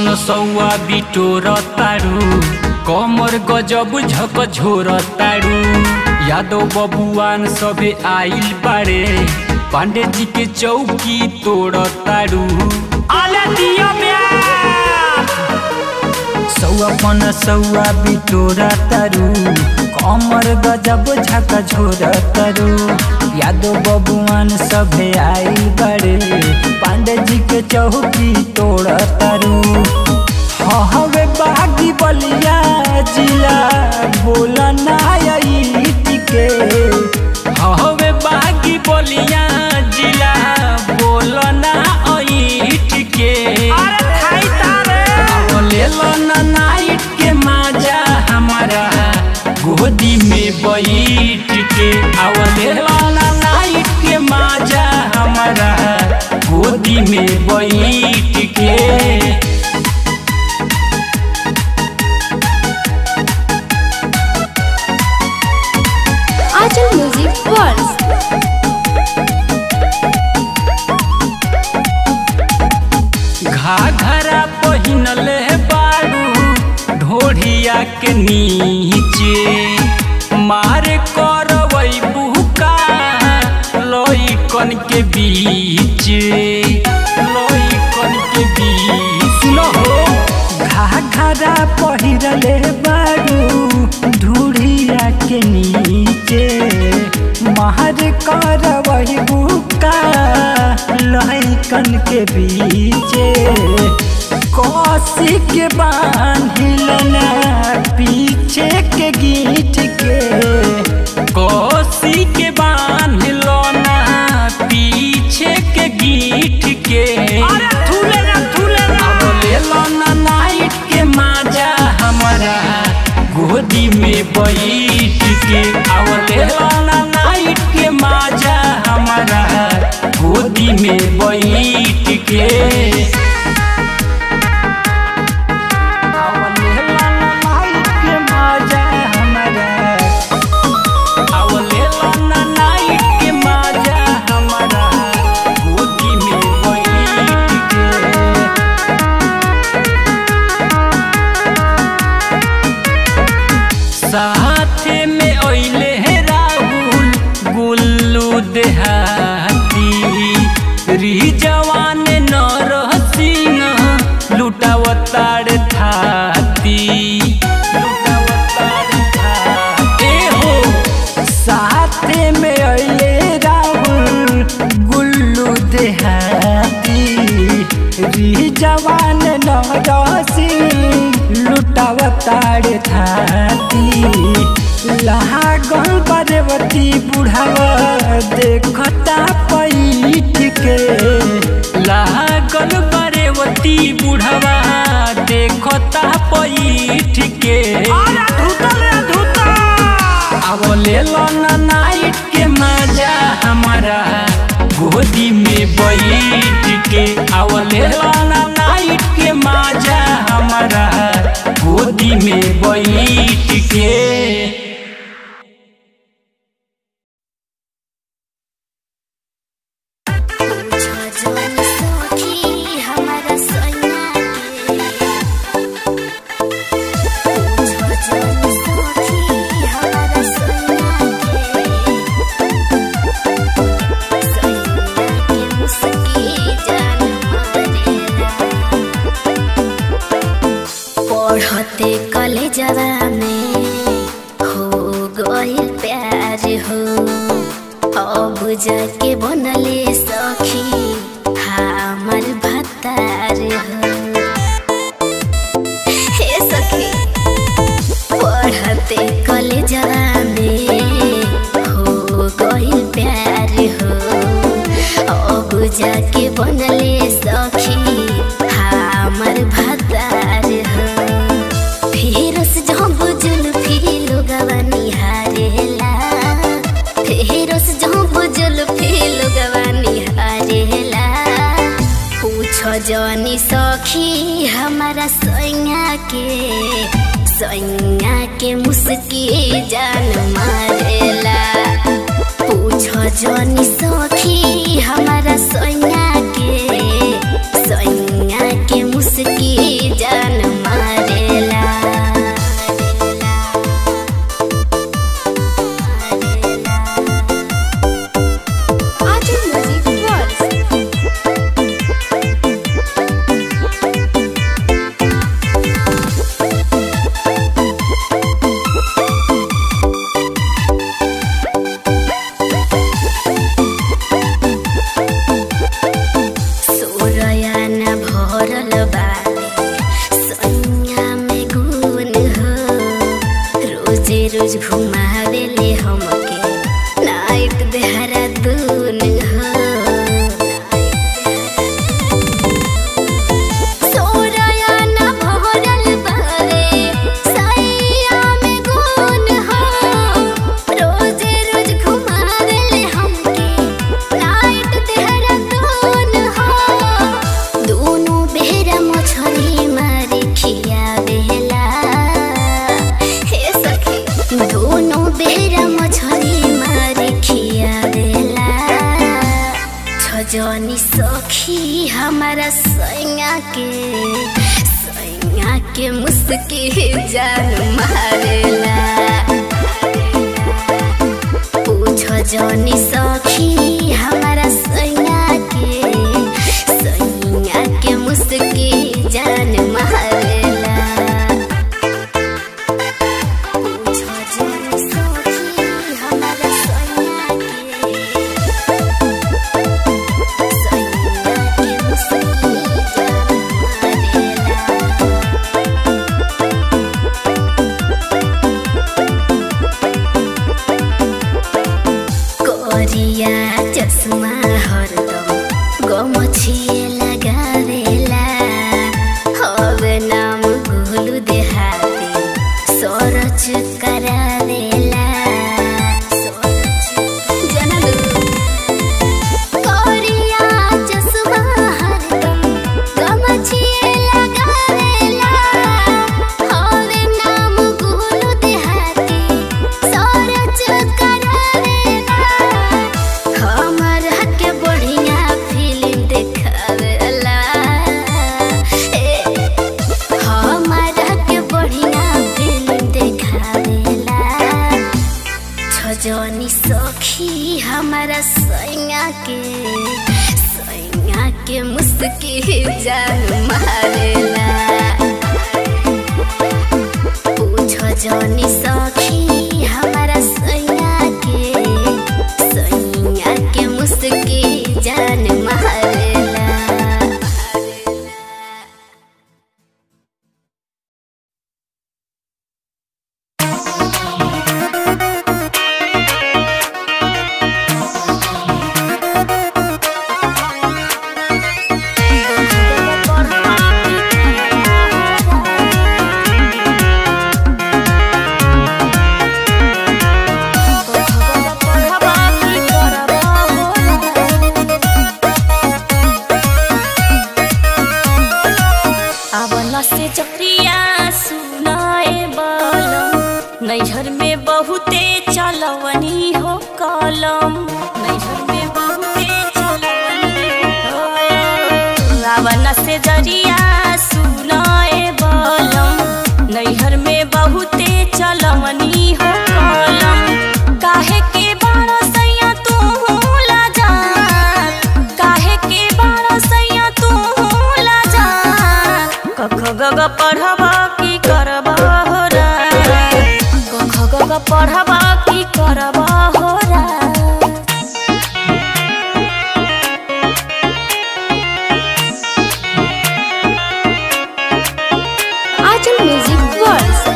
पन सौआ बिटोर तारू कमर गजब झक झोर तारू यादव बबुआन सभे आइल बारे पांडे जी के चौकी तोड़ तारू आले दिया सौआ पन सौआ बिटोरा तारू कमर गजब झक झोर तारू यादव बबुआन सभे आइल बारे पांडे जी के चौकी तोड़ तारू हवे बागी बलिया जिला बोला नायट के हवे बागी बलिया जिला बोला ना ऐट के ले लो ना नाइट के माजा हमारा गोदी में बैठ के आवले लो ना नाइट के माजा हमारा गोदी में बैठ के Ajal Music World. घाघरा पहिनले बारू ढोढ़िया के नीचे मार करवई बुका लइकन के बीच लइकन के बीच सुनो हो घाघरा पहिरले बारू ढूढ़िया के नीचे मार करवई बुका लइकन के बीचे कौसी के बांधिलना पीछे के गीत के कौसी के बांधिलना पीछे के गीत के अब ले लो ना नाइट के माजा हमारा गोदी में बैठ के अब ले लो ना नाइट के माजा हमारा गोदी में बैठ के अब ले लो ना नाइट के माजा हमारा अब ले लो ना नाइट के माजा हमारा गोदी में बैठ के साथे में अइले हे राहुल गुल्लू देहाती री जवान नर सिंह लुटावतार थाती लुटावतार थाती। ए हो साथे में अइले राहुल गुल्लू देहाती री जवान नरसी लुटावतार थाती लागल बरवती बुढ़ावा देखता पैठ के लागल बरवती बुढ़ावा देखता पैठ के अब ले लो ना नाइट के मजा हमारा गोदी में बैठ के अब ले लो ना नाइट के मजा हमारा गोदी में बैठ के छजन सखी हमारा सैया के छजन सखी हमारा सैया के सैया के मुस्की जान मारेला पढ़ते कलेजवा में हो गइल प्यार हो अब जाके बनले सखी हमर भतार हो हे सखी पढ़ते कलेजवा में हो गइल प्यार हो अब जाके बनले सखी हमर भतार हो फिर से जब जुल्फी लोगवा निहारेला फिर से जब जुल्फी लोगवा निहारेला पूछ जनी सखी हमारा सैया के सैया के मुस्की जान मारेला पूछ जनी सखी हमारा सैया के सैया के मुस्की जान रोज घुमावेले हमके नाइट देहरादून हो सोराया ना भरल बारे सैया में गुण हो रोजे रोज घुमावेले हमके नाइट देहरादून हो दोनों बेहरा मछली मारी खियावेला हे सखी दोनों बेहरा मछली मारी खियावेला छजनी सखी हमारा सैया के सैया के मुस्की जान मारेला पूछो जनी सखी हमारा सैया के सैया के मुस्की जान मारेला पूछो जनी सखी हमारा सैया के सैया के मुस्की जान मारेला कोरिया चश्मा हरदम गमछिए लगावेला हवे नाम गोलू देहाती सरच करावेला जनलू कोरिया चश्मा हरदम गमछिए लगावेला हवे नाम गोलू देहाती सरच करावेला हमरा के बढ़िया फिल्म देखावेला ए हमरा के बढ़िया फिल्म देखावेला छजनी सखी हमारा सैया के सैया के मुस्की जान मारेला पूछो जनी सखी हमारा सैया के सैया के मुस्की जान मारेला आवला से चक्रिया सुनाए बलम नैहर में बहुते चलवनी हो कलम नैहर में बहुते चलवनी हो आवला से जरिया सुनाए बलम नैहर में बहुते चलवनी हो कलम काहे के बारो सैया तू ला जा काहे के बारो सैया तू ला जा कख गग पढ़ब की करब हो रा कख गग पढ़ब की करब हो रा Achal Music Words.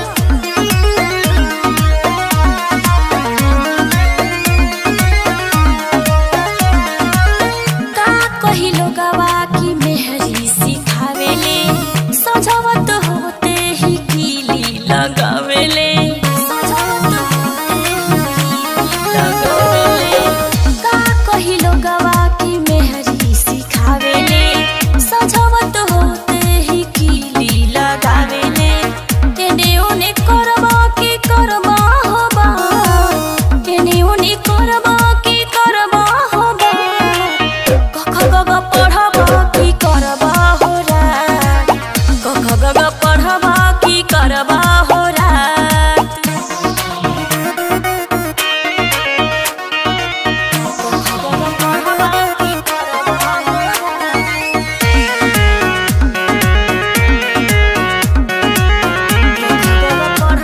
का कहिलो गवा की मेहरी सिखावेले सजावत होते ही कीली लगावेले सजावत होते ही कीली लगावेले का कहिलो गवा की मेहरी सिखावेले सजावत होते ही कीली लगावेले एने ओने करबा की करबा होबा एने ओने करबा की करबा होबा कख गग पढ़ब की करब हो रात कख गग पढ़ब की करब हो रात कख गग पढ़ब की करब हो रात। कख गग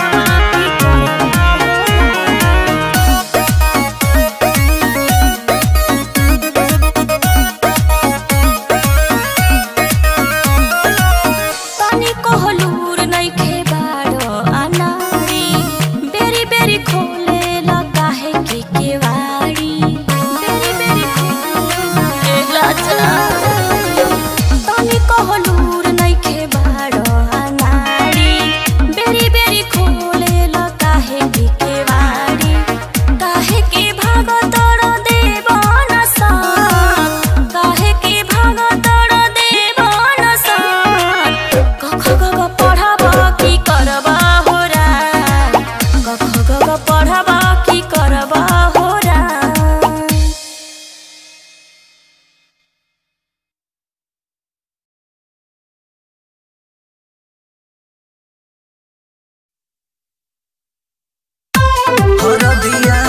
हरदिया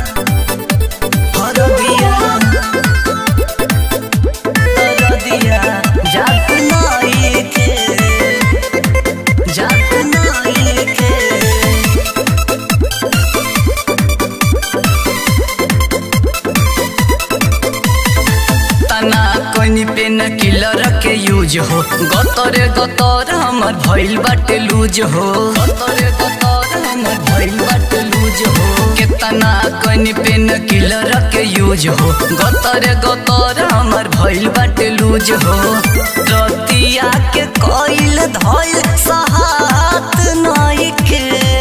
हरदिया हरदिया जात नाई के जात नाई के तना कोनी पेन किलर के यूज हो गतरे गतर हमर भइल बाटे लूज हो गतरे गतर हमर भइल बाटे लूज हो केतना कोनी पेन किलर के यूज हो गतरे गतर हमर भइल बाटे लूज हो रतिया के कइल धइल सहात नई के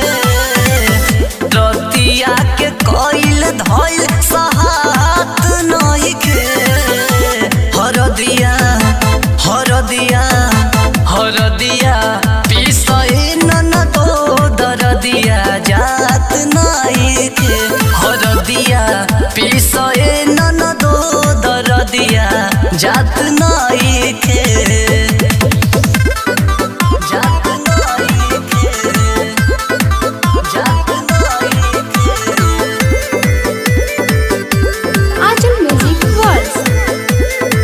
रतिया के कइल धइल सहात नई के हरदिया हरदिया हरदिया पिसए नन तो दरदिया जात नाई के हरदिया पिसए नन तो दरदिया जात नाई के जात नाई के जात नाई के Ajam Music World.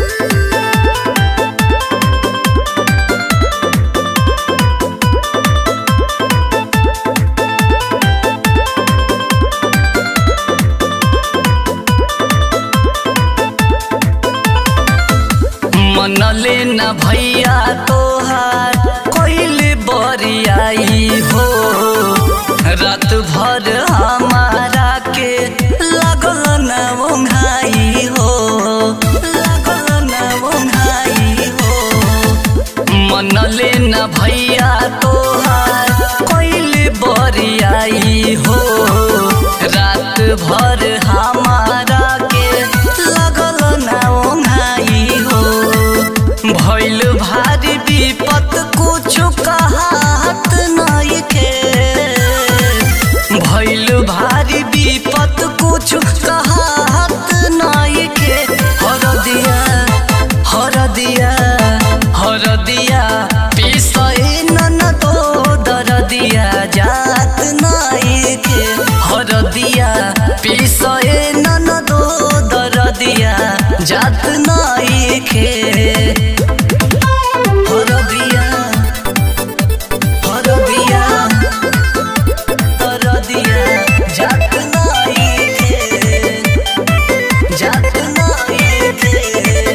मनले न भैया तोहार कोइले बरियाई हो रात भर हमारा के लगल न ओंघाई हो लगल न ओंघाई हो मनले न भैया तोहार कोइले बरियाई हो रात भर हमारा के लगल न ओंघाई हो भइल भारी विपत कुछ कहत नहीं के भइल भारी विपत कुछ कहत नहीं के हरदिया हरदिया हरदिया पिसए नन तो दरदिया जात नहीं के हरदिया पिसए नन तो दरदिया जात नहीं के हरदिया हरदिया हरदिया जात नाई के जात नाई के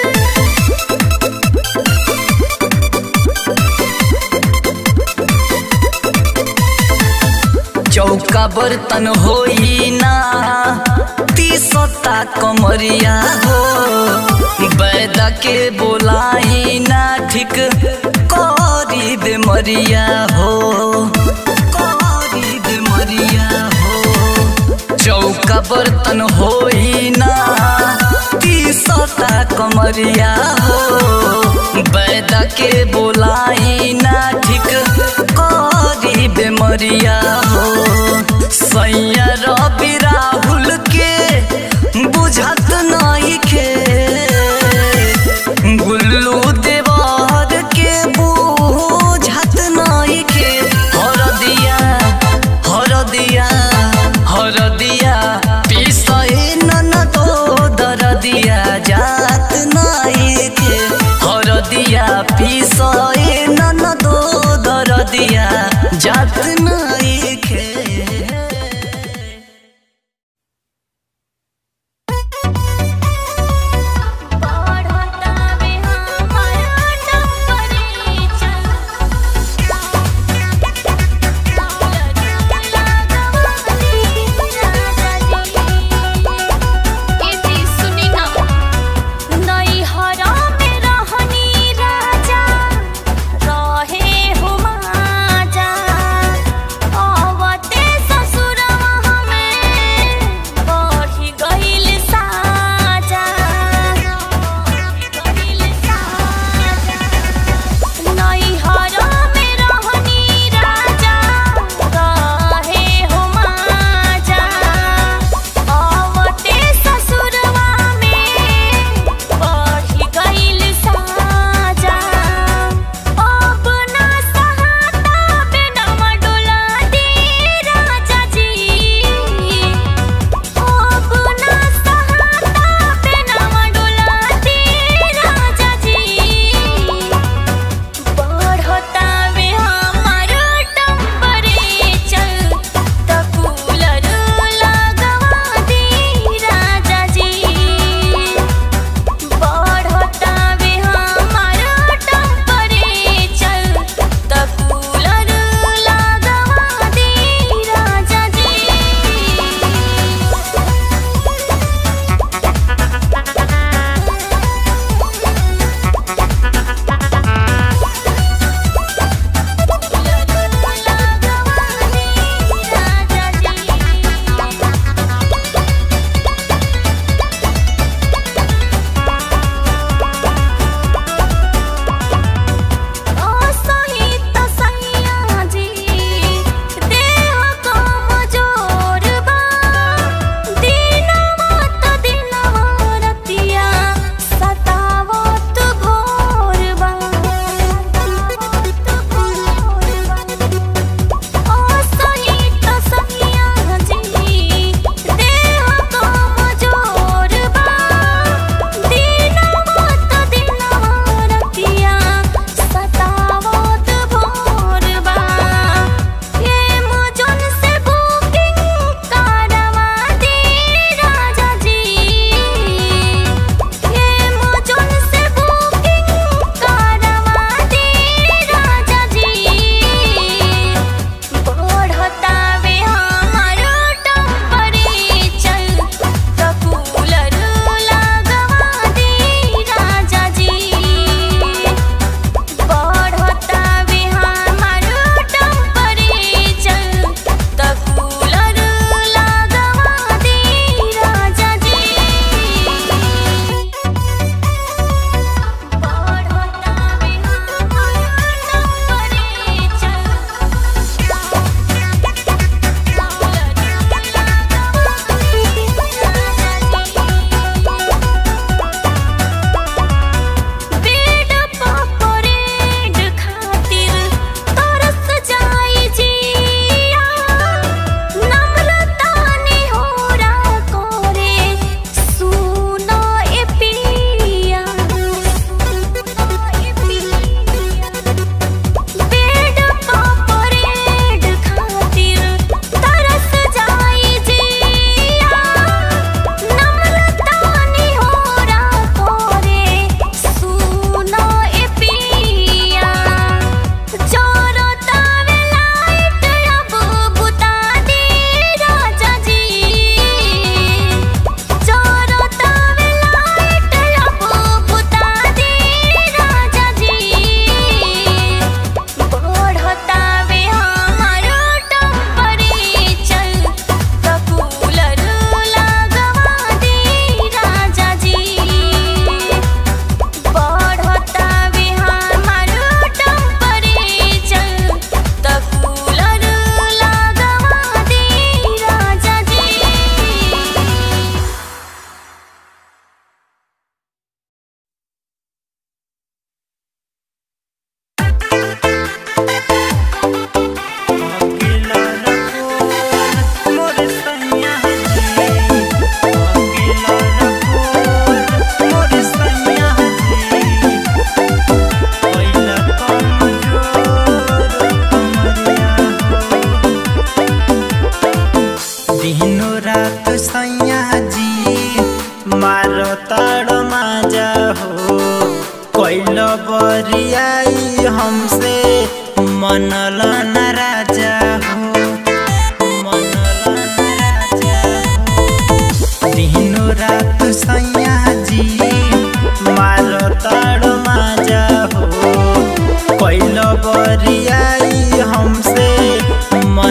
चौका बर्तन होई ना तीसता कमरिया हो बैदा के बोलाई ना ठीक करी दे मरिया हो करी दे मरिया हो चौका बर्तन होई ना तीसता कमरिया हो बैदा के बोलाई ना ठीक करी बेमरिया हो सैया रवि राहुल के बुझत नहीं के गुल्लू देवर के बुझत नहीं के हरदिया हरदिया हरदिया पिसए नन तो दरदिया जात नहीं के हरदिया पिसए नन तो दरदिया जात नहीं के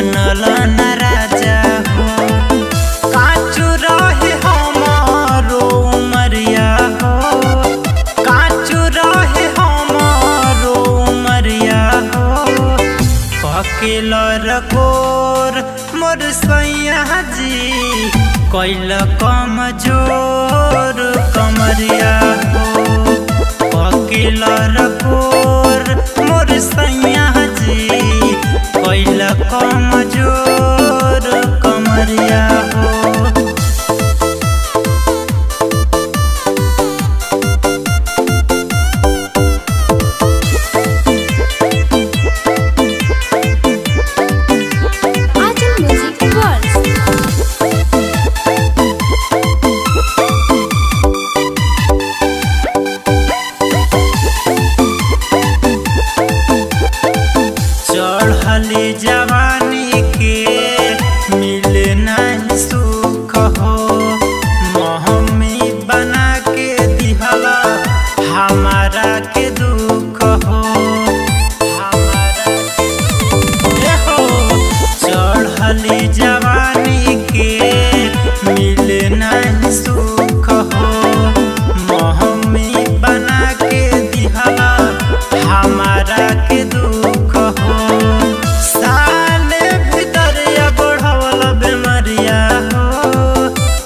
बनल न राजा हो काचू रहे हमारो उमरिया हो काचू रहे हमारो उमरिया हो ककिल रकोर मोर सैया जी कैल कम जोर कमरिया हो ककिल रकोर मोर सैया जी कैल कम जोर कमरिया हो Ajam Music World. चढ़ली जवानी के मिले नहीं सुख हो महमी बना के दिहला हमारा के दुख हो हमारा के हो चढ़ली जवानी के मिले नहीं सुख हो महमी बना के दिहला हमारा के दुख हो साले भीतर या बढ़वल बेमरिया हो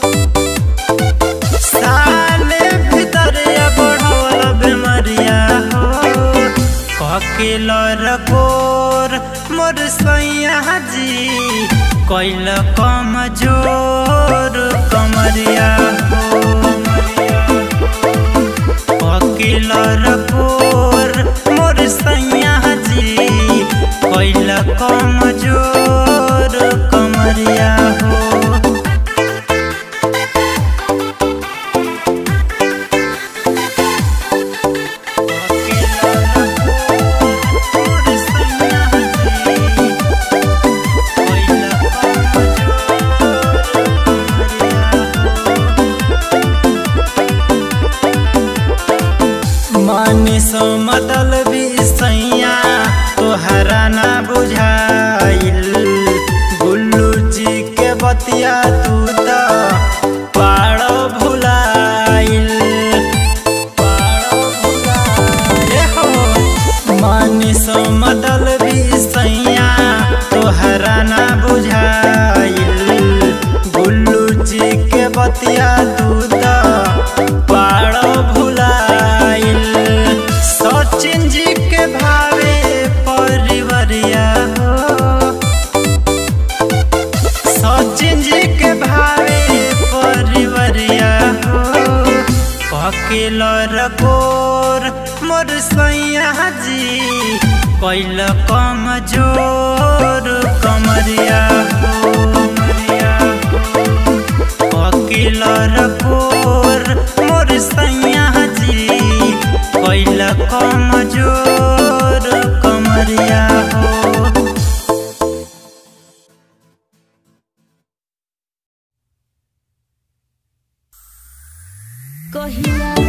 साले भीतर या बढ़वल बेमरिया हो ककिल रकोर मोर सैया जी कैल कम जोर कमरिया हो वकील रकोर मोर सैया जी कैल कम जोर कमरिया हो मानी सो मतल सैया तोहरा ना बुझाइल गुल्लू जी के बतिया तू तो पाड़ो भुलाइल पाड़ो भुलाइल हो मानी सो मतल सैया तोहरा ना बुझाइल गुल्लू जी के बतिया तू तो पाड़ो भुलाइल सचिन जी के भावे परिवरिया हो सचिन जी के भावे परिवरिया हो ककिल रकोर मोर सैया जी कैल कम जोर कमरिया हो वकील रकोर मोर सैया जी कैल कम जोर कमरिया हो कहिया